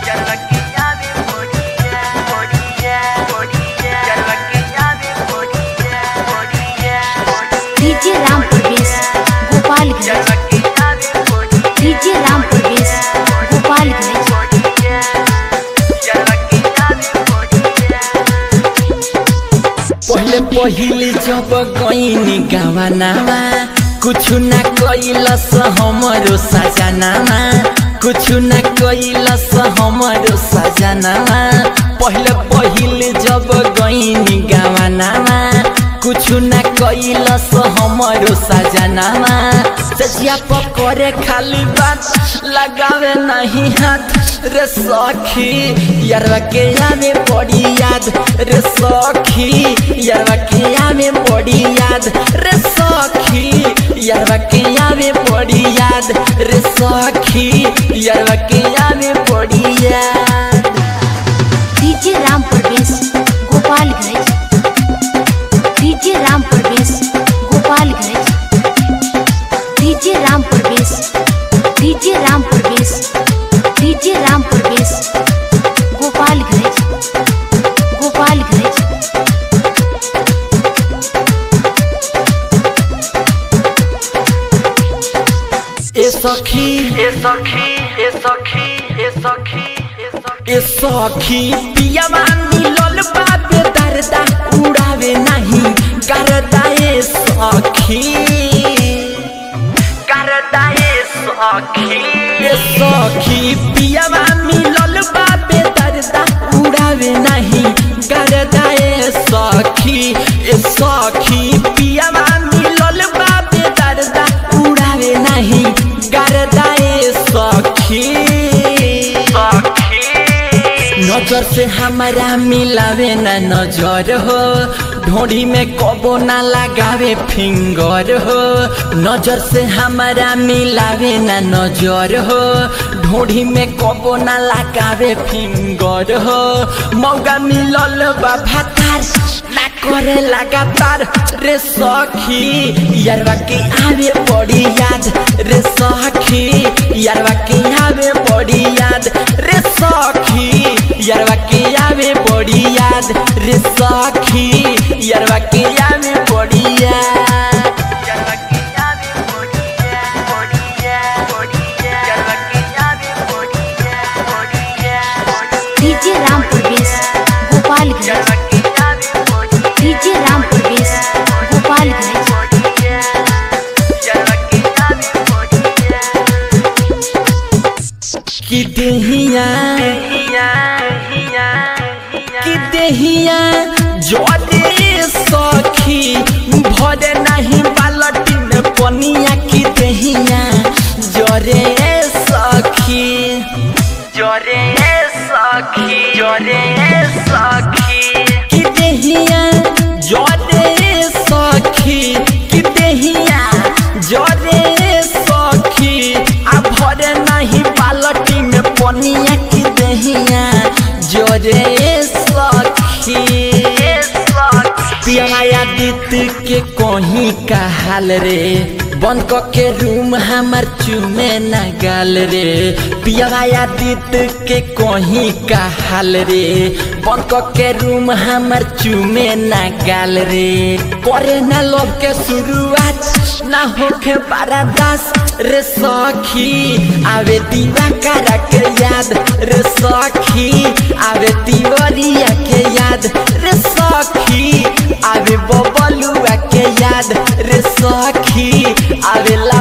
DJ Ram Pravesh Gopalganj DJ Ram Pravesh Gopalganj पहले पहिले जब गईनी गावानामा कुछु ना कैलस हमरो सजनामा कुछु ना कैलस हमरो सजनामा पहले पहिले जब गईनी गावानामा कुछु ना कैलस हमरो सजनामा सजिया पकड़े खाली बात लगावे नहीं हाथ रे सखी यारवा के आवे बड़ी याद रे सखी यारवा के आवे बड़ी याद रे सखी यारवा के आवे बड़ी याद रे सखी यारवा के आवे बड़ी याद DJ Ram Pravesh Gopalganj DJ Ram Pravesh Gopalganj DJ Ram Pravesh DJ Ram Pravesh DJ Ram Pravesh Gopalganj Gopalganj ए सखी ए सखी ए सखी ए सखी ए सखी पियावा मिलल बाबे दर्दा उड़ावे नहीं करदा ए सखी करदा ए सखी ए सखी पियावा मिलल बाबे दर्दा उड़ावे नहीं करदा ए सखी ए सखी पियावा मिलल बाबे दर्दा उड़ावे नहीं करदा ए सखी नजर से हमारा मिलावे ना नजर हो ढोड़ी में कबो ना लगावे फिंगर हो नजर से हमारा मिलावे ना नजर हो ढोड़ी में कबो ना लगावे फिंगर हो मौका मिलल बा भातार ना करे लगातार रे सखी यारवा के आवे बड़ी याद रे सखी यारवा के आवे बड़ी याद रे सखी यारवा के आवे बड़ी याद रे सखी यारवा के आवे बड़ी याद डीजे राम प्रवेश गोपालगंज डीजे राम प्रवेश गोपालगंज कि देहिया कि देहिया जोरे सखी भरे नहीं बालटी में पनिया कि देहिया जोरे सखी जोरे सखी जोरे सखी कि देहिया जोरे सखी कि देहिया जोरे सखी आ भरे नहीं बालटी में पनिया कि देहिया जोरे सखी पियाया दीत के कहीं का हाल रे बंद क के रूम हमार चुमे न गाल रे पियाया दीत के कहीं का हाल रे बंद क के रूम हमार चुमे न गाल रे करे न लोग के शुरुआत ना होके बारादास रे सखी आवे दीवा करा के याद रे सखी आवे तिवरिया के याद रे सखी आवे बबलुआ के याद रे सखी आवे